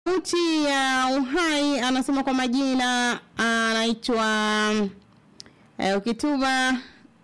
Sauti ya Uhai anasema kwa majina anaitwa eh, ukituma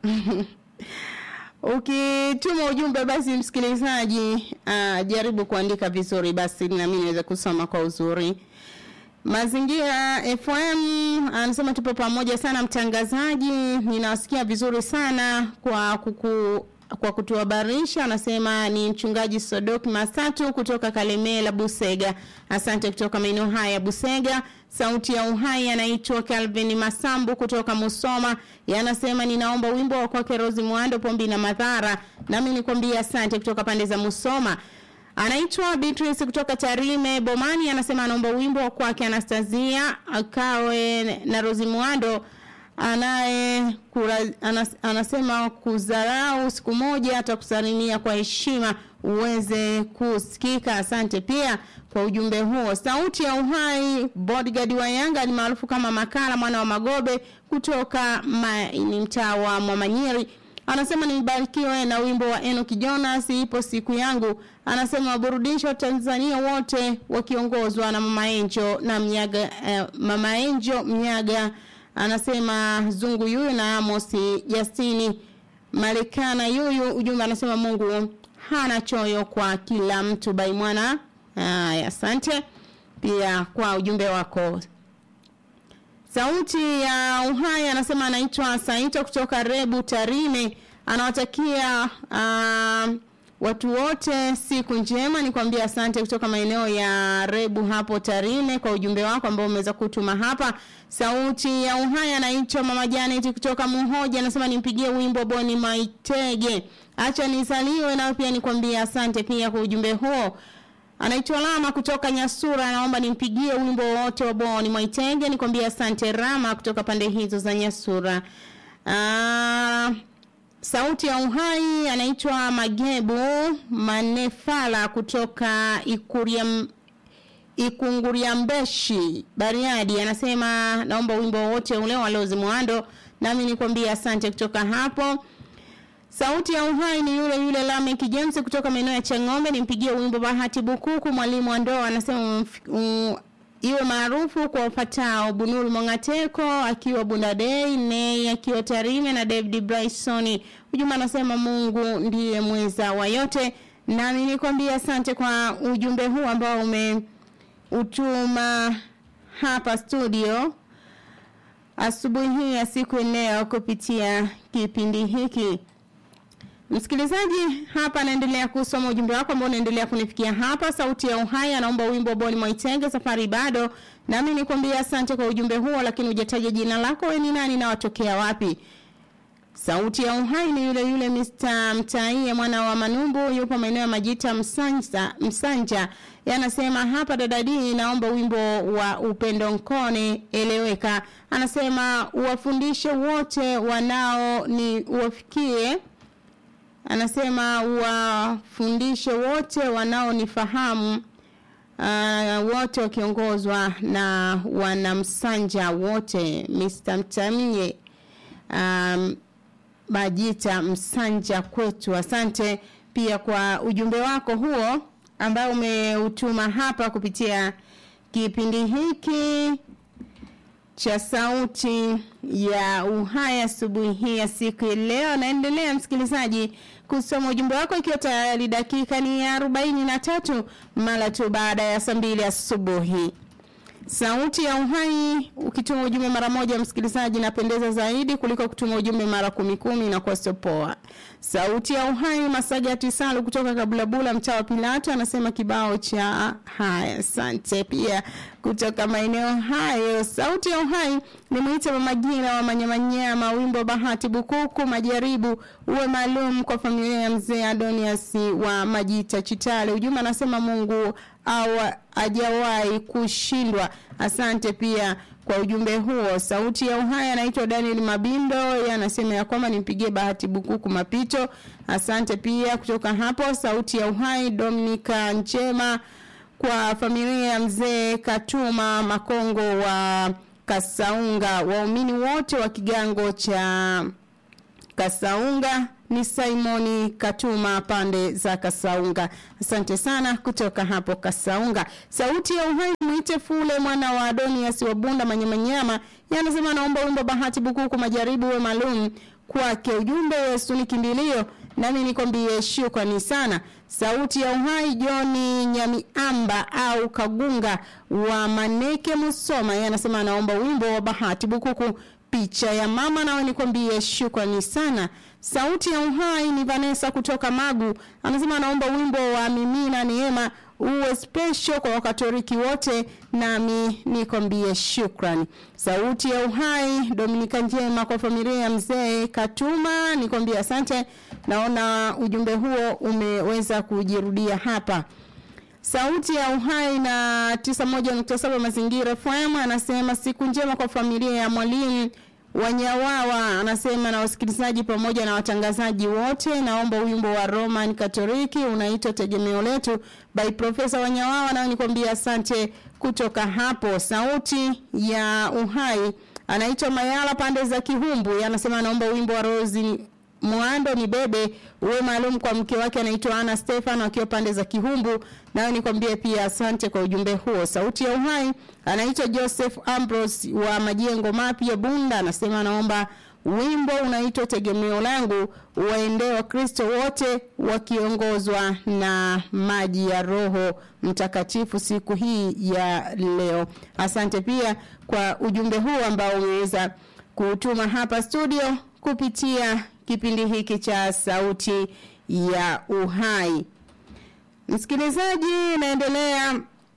ukituma ujumbe basi msikilizaji uh, jaribu kuandika vizuri basi na mimi niweze kusoma kwa uzuri. Mazingira FM anasema tupo pamoja sana mtangazaji, ninawasikia vizuri sana kwa kuku kwa kutuhabarisha anasema ni mchungaji Sodok Masatu kutoka Kalemela Busega. Asante kutoka maeneo haya Busega. Sauti ya Uhai anaitwa Calvin Masambu kutoka Musoma. Yanasema ninaomba wimbo wa kwake Rose Mwando Pombi na Madhara. Nami nikwambia asante kutoka pande za Musoma. Anaitwa Beatrice kutoka Tarime Bomani anasema anaomba wimbo wa kwake Anastasia akawe na Rose Mwando anaye kura, anas, anasema kudharau siku moja atakusalimia kwa heshima uweze kusikika. Asante pia kwa ujumbe huo. Sauti ya Uhai, bodyguard wa Yanga ni maarufu kama Makala mwana wa Magobe kutoka ma, ni mtaa wa Mwamanyiri anasema nibarikiwe na wimbo wa Enoki Jonas ipo siku yangu. Anasema waburudisho Tanzania wote wakiongozwa na Mama Enjo na Mnyaga eh, Mama Enjo Mnyaga anasema zungu yuyu na Amosi Justini Marekana yuyu ujumbe anasema Mungu hana choyo kwa kila mtu bai mwana haya asante pia kwa ujumbe wako sauti ya uhai anasema anaitwa Saito kutoka Rebu Tarime anawatakia uh, watu wote siku njema nikwambia asante kutoka maeneo ya Rebu hapo Tarime kwa ujumbe wako ambao umeweza kutuma hapa sauti ya uhai anaitwa Mama Janet kutoka Muhoja anasema nimpigie wimbo Boni Maitege acha nizaliwe na pia nikwambia asante pia kwa ujumbe huo Anaitwa Lama kutoka Nyasura anaomba nimpigie wimbo wote wa Boni Maitege nikwambie asante Rama kutoka pande hizo za Nyasura. Ah Sauti ya Uhai anaitwa Magebu Manefala kutoka Ikuria Ikunguria Mbeshi Bariadi anasema naomba wimbo wote ule wa Lozi Mwando nami nikwambie asante kutoka hapo. Sauti ya Uhai ni yule yule Lamek James kutoka maeneo ya Chang'ombe nimpigie wimbo Bahati Bukuku mwalimu wa ndoa anasema um, iwe maarufu kwa ufatao Bunuru Mongateko akiwa Bundadei Nei akiwa Tarime na David Bryson ujumbe anasema Mungu ndiye mweza wa yote nami nikwambia asante kwa ujumbe huu ambao umeutuma hapa studio asubuhi hii ya siku leo kupitia kipindi hiki Msikilizaji hapa anaendelea kusoma ujumbe wako ambao unaendelea kunifikia hapa sauti ya uhai anaomba wimbo Boni Mwaitenge safari bado nami nikwambia asante kwa ujumbe huo lakini hujataja jina lako wewe ni nani na watokea wapi Sauti ya uhai ni yule yule Mr. Mtaie mwana wa Manumbu yupo maeneo ya Majita Msanja Msanja yanasema hapa dadadi naomba wimbo wa upendo nkone eleweka anasema uwafundishe wote wanao ni uwafikie anasema wafundishe wote wanaonifahamu uh, wote wakiongozwa na wanamsanja wote Mr. Mtamie um, Majita Msanja kwetu asante pia kwa ujumbe wako huo ambao umeutuma hapa kupitia kipindi hiki cha sauti ya uhai asubuhi hii ya siku ya leo naendelea msikilizaji kusoma ujumbe wako ikiwa tayari dakika ni arobaini na tatu mara tu baada ya saa mbili asubuhi sauti ya uhai ukituma ujumbe mara moja msikilizaji napendeza zaidi kuliko kutuma ujumbe mara kumi kumi na kwa sopoa sauti ya uhai masaga tisalu kutoka kabulabula mtaa wa pilato anasema kibao cha haya asante pia kutoka maeneo hayo sauti ya uhai nimwite mamagira wa manyamanyama wimbo bahati bukuku majaribu uwe maalum kwa familia ya mzee adonias wa majita chitale ujumbe anasema mungu au ajawahi kushindwa asante pia kwa ujumbe huo sauti ya uhai anaitwa Daniel Mabindo anasema ya kwamba nimpigie bahati bukuku mapito asante pia kutoka hapo sauti ya uhai Dominika Njema kwa familia ya mzee Katuma Makongo wa Kasaunga waumini wote wa kigango cha Kasaunga ni Simoni Katuma pande za Kasaunga. Asante sana kutoka hapo Kasaunga. Sauti ya uhai mwite Fule mwana wa Adonias wa Bunda Manyamanyama yanasema naomba wimbo Bahati Bukuku majaribu we maalum kwake. Ujumbe Yesu ni kimbilio, nami nikwambie shukrani sana. Sauti ya uhai Joni Nyamiamba au Kagunga wa Maneke Musoma yanasema anaomba wimbo wa Bahati Bukuku picha ya mama, nawe nikwambie shukrani sana. Sauti ya uhai ni Vanessa kutoka Magu, anasema anaomba wimbo wa Mimina Neema uwe special kwa Wakatoliki wote, nami nikwambie shukrani. Sauti ya uhai Dominika njema kwa familia ya mzee Katuma, nikwambie asante. Naona ujumbe huo umeweza kujirudia hapa. Sauti ya uhai na 91.7 mazingira FM anasema siku njema kwa familia ya mwalimu Wanyawawa anasema na wasikilizaji pamoja na watangazaji wote, naomba wimbo wa Roman Katoliki unaitwa tegemeo letu by Profesa Wanyawawa, na nikwambia asante kutoka hapo. Sauti ya uhai anaitwa Mayala pande za Kihumbu, anasema anaomba wimbo wa Rosi Mwando ni bebe uwe maalum kwa mke wake anaitwa Ana Stefano akiwa pande za Kihumbu. Nayo nikwambie pia asante kwa ujumbe huo. Sauti ya uhai anaitwa Joseph Ambrose wa majengo mapya Bunda, anasema anaomba wimbo unaitwa tegemeo langu waendee Wakristo wote wakiongozwa na maji ya Roho Mtakatifu siku hii ya leo. Asante pia kwa ujumbe huu ambao umeweza kutuma hapa studio kupitia kipindi hiki cha sauti ya uhai. Msikilizaji, naendelea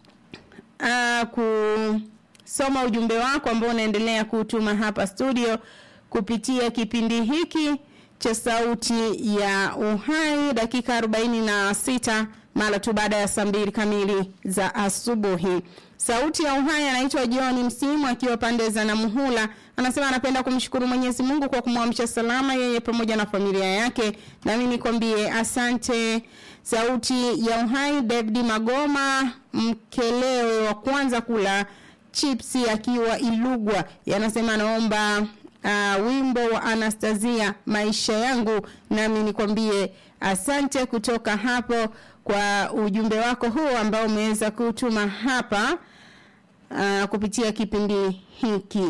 uh, kusoma ujumbe wako ambao unaendelea kutuma hapa studio kupitia kipindi hiki cha sauti ya uhai, dakika 46 mara tu baada ya saa mbili kamili za asubuhi. Sauti ya uhai anaitwa John Msimu akiwa pande za Namuhula. Anasema anapenda kumshukuru Mwenyezi Mungu kwa kumwamsha salama yeye pamoja na familia yake. Nami nikwambie asante. Sauti ya uhai David Magoma mkelewe wa kwanza kula chipsi akiwa Ilugwa. Yanasema anaomba uh, wimbo wa Anastasia maisha yangu. Nami nikwambie asante kutoka hapo kwa ujumbe wako huu ambao umeweza kutuma hapa uh, kupitia kipindi hiki.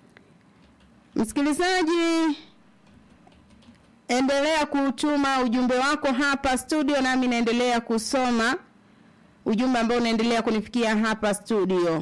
Msikilizaji, endelea kutuma ujumbe wako hapa studio, nami naendelea kusoma ujumbe ambao unaendelea kunifikia hapa studio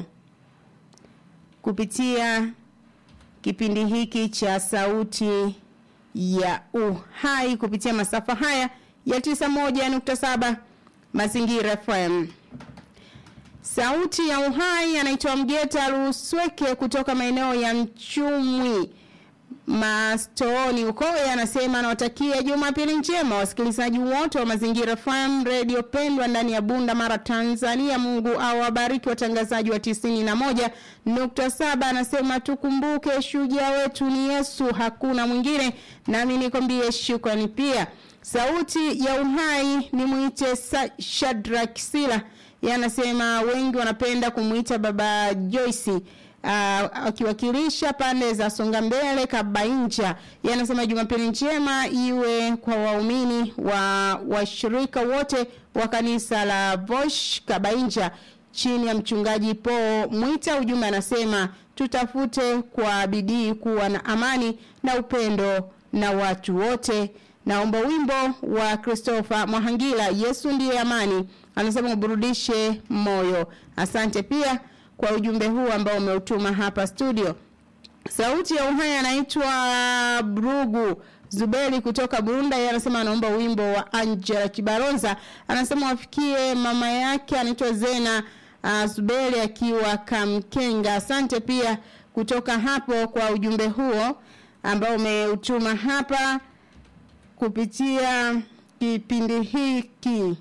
kupitia kipindi hiki cha sauti ya uhai kupitia masafa haya ya 91.7 Mazingira FM. Sauti ya uhai anaitwa Mgeta Rusweke kutoka maeneo ya Mchumwi Mastooni huko, anasema anawatakia Jumapili njema wasikilizaji wote wa Mazingira FM radio pendwa ndani ya Bunda Mara Tanzania. Mungu awabariki watangazaji wa tisini na moja nukta saba. Anasema tukumbuke shujaa wetu ni Yesu, hakuna mwingine. Nami nikwambie shukrani pia. Sauti ya uhai ni mwite Shadrack Sila, yanasema wengi wanapenda kumwita baba Joyce uh, akiwakilisha pande za Songa Mbele Kabainja. Yanasema Jumapili njema iwe kwa waumini wa washirika wote wa kanisa la Vosh Kabainja chini ya mchungaji Po Mwita. Ujumbe anasema tutafute kwa bidii kuwa na amani na upendo na watu wote. Naomba wimbo wa Christopher Mwahangila Yesu ndiye amani, anasema uburudishe moyo. Asante pia kwa ujumbe huu ambao umeutuma hapa studio. Sauti ya uhai anaitwa Brugu Zuberi kutoka Burunda, yeye anasema anaomba wimbo wa Angela Kibaronza, anasema wafikie mama yake anaitwa Zena uh, Zuberi akiwa Kamkenga. Asante pia kutoka hapo kwa ujumbe huo ambao umeutuma hapa kupitia kipindi hiki.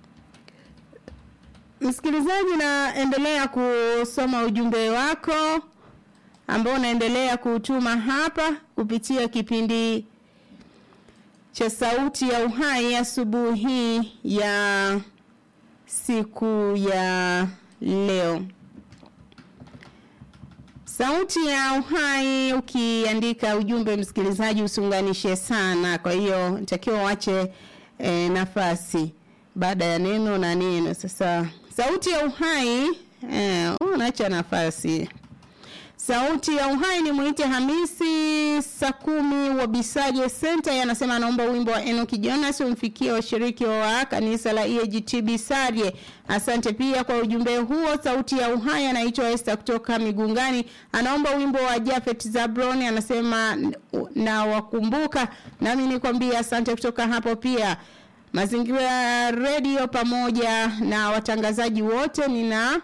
Msikilizaji, naendelea kusoma ujumbe wako ambao unaendelea kutuma hapa kupitia kipindi cha sauti ya uhai asubuhi ya siku ya leo. Sauti ya Uhai, ukiandika ujumbe msikilizaji, usiunganishe sana. Kwa hiyo nitakiwa uache e, nafasi baada ya neno na neno. Sasa Sauti ya Uhai e, unaacha nafasi. Sauti ya Uhai ni mwite Hamisi Sakumi wa Bisaje Center, anasema anaomba wimbo wa Enoki Jonas umfikie washiriki wa kanisa la EAGT Bisaje. Asante pia kwa ujumbe huo. Sauti ya Uhai anaitwa Esther kutoka Migungani, anaomba wimbo wa Jafet Zabron, anasema na wakumbuka. Nami nikwambia asante kutoka hapo pia. Mazingira Radio pamoja na watangazaji wote nina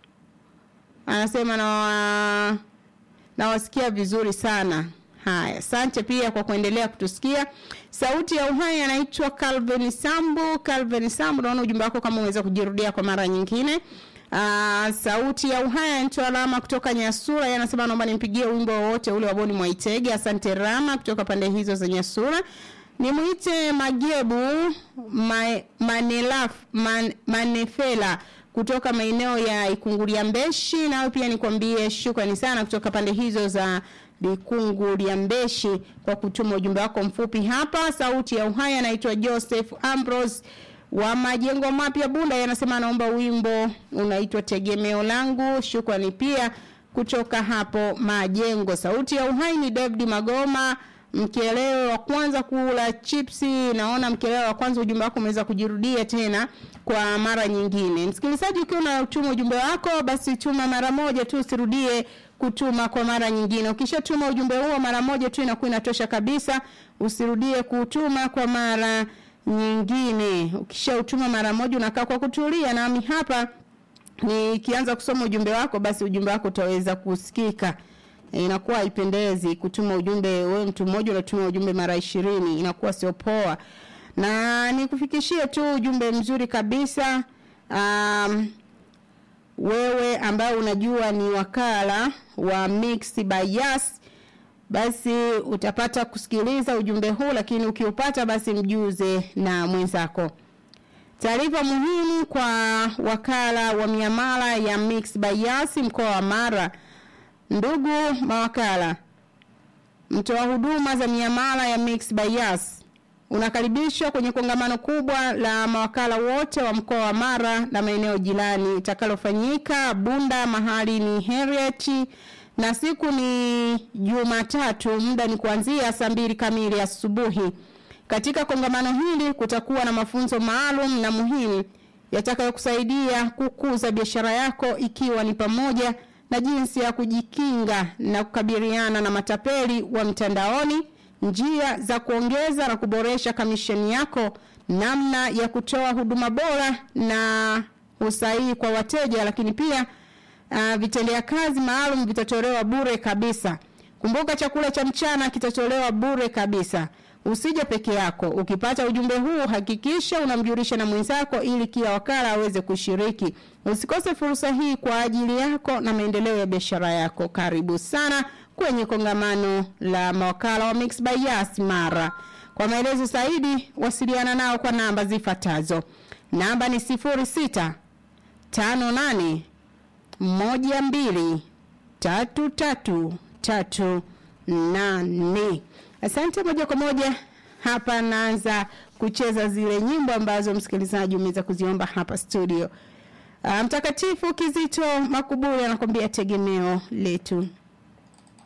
anasema na wa, nawasikia vizuri sana. Haya, asante pia kwa kuendelea kutusikia. Sauti ya Uhai anaitwa Calvin Sambu. Calvin Sambu, naona ujumbe wako kama unaweza kujirudia kwa mara nyingine. Aa, sauti ya Uhai anaitwa Rama kutoka Nyasura, yeye anasema naomba nimpigie wimbo wowote ule wa Boni Mwaitege. Asante Rama kutoka pande hizo za Nyasura. Nimwite Magebu ma, Manelaf man, Manefela kutoka maeneo ya Ikungulia Mbeshi, nawe pia nikwambie shukrani sana kutoka pande hizo za Ikungulia Mbeshi kwa kutuma ujumbe wako mfupi hapa. Sauti ya Uhai anaitwa Joseph Ambrose wa majengo mapya Bunda, yanasema anaomba wimbo unaitwa Tegemeo Langu. Shukrani pia kutoka hapo majengo. Sauti ya Uhai ni David Magoma mkeleo wa kwanza kula chipsi. Naona mkeleo wa kwanza ujumbe wako umeweza kujirudia tena kwa mara nyingine. Msikilizaji, ukiwa unatuma ujumbe wako, basi tuma mara moja tu, usirudie kutuma kwa mara nyingine. Ukishatuma ujumbe huo mara moja tu inakuwa inatosha kabisa, usirudie kutuma kwa mara nyingine. Ukishautuma mara moja unakaa kwa kutulia, nami hapa nikianza kusoma ujumbe wako, basi ujumbe wako utaweza kusikika inakuwa haipendezi kutuma ujumbe wewe mtu mmoja unatuma ujumbe mara ishirini inakuwa sio poa na nikufikishie tu ujumbe mzuri kabisa um, wewe ambaye unajua ni wakala wa Mix by Yas basi utapata kusikiliza ujumbe huu lakini ukiupata basi mjuze na mwenzako taarifa muhimu kwa wakala wa miamala ya Mix by Yas mkoa wa Mara Ndugu mawakala, mtoa huduma za miamala ya Mix by Yas unakaribishwa kwenye kongamano kubwa la mawakala wote wa mkoa wa Mara na maeneo jirani itakalofanyika Bunda, mahali ni Heriet na siku ni Jumatatu, muda ni kuanzia saa mbili kamili asubuhi. Katika kongamano hili kutakuwa na mafunzo maalum na muhimu yatakayokusaidia kukuza biashara yako ikiwa ni pamoja na jinsi ya kujikinga na kukabiliana na matapeli wa mtandaoni, njia za kuongeza na kuboresha kamisheni yako, namna ya kutoa huduma bora na usahihi kwa wateja, lakini pia uh, vitendea kazi maalum vitatolewa bure kabisa. Kumbuka chakula cha mchana kitatolewa bure kabisa. Usije peke yako. Ukipata ujumbe huu hakikisha unamjulisha na mwenzako ili kila wakala aweze kushiriki. Usikose fursa hii kwa ajili yako na maendeleo ya biashara yako. Karibu sana kwenye kongamano la mawakala wa Mix by Yas Mara. Kwa maelezo zaidi wasiliana nao kwa namba zifuatazo. Namba ni 06 58 12 33 38. Asante moja kwa moja hapa naanza kucheza zile nyimbo ambazo msikilizaji umeweza kuziomba hapa studio. Uh, Mtakatifu Kizito Makuburi anakuambia tegemeo letu.